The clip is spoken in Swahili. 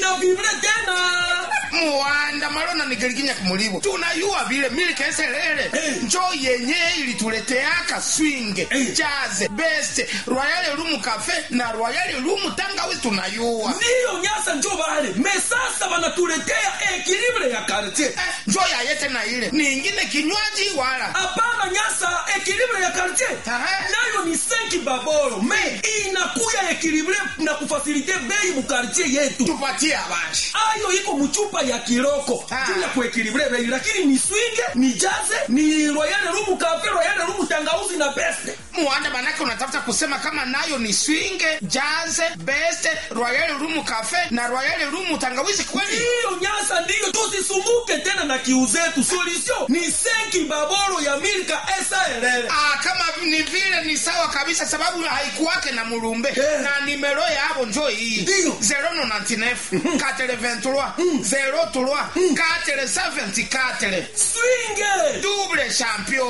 ina vibre tena muwanda malona nigeliginya kumulivo tunayuwa vile milikeselele Eh. njo yenye ilituleteaka swinge Eh. jaze best royale lumu cafe na royale lumu tangawizi tunayuwa ndiyo nyasa njo vale me sasa vanatuletea ekilibre ya kartie Eh, njo yayete na ile ningine kinywaji wala hapana nyasa ekilibre ya kartie Aha. nayo ni senki babolo me inakuya ekilibre na kufasilite bei mukartie yetu tupatie abashi ayo iko muchupa ya kiroko Ah. juu ya kuekilibre bei lakini ni swinge ni jaze ni royale rumu kafe royale rumu tangauzi na beste muwanda manake unatafuta kusema kama nayo ni swinge jaze best royale lumu cafe na royale lumu tangawizi kweli ndiyo nyasa ndiyo tusisumbuke tena na kiu zetu solution ni senki babolo ya milka esaelele Ah, kama ni vile ni sawa kabisa sababu haikuwake na mulumbe Eh. na nimero yabo njo hii Ndiyo. 099 423 03 474 swinge double champion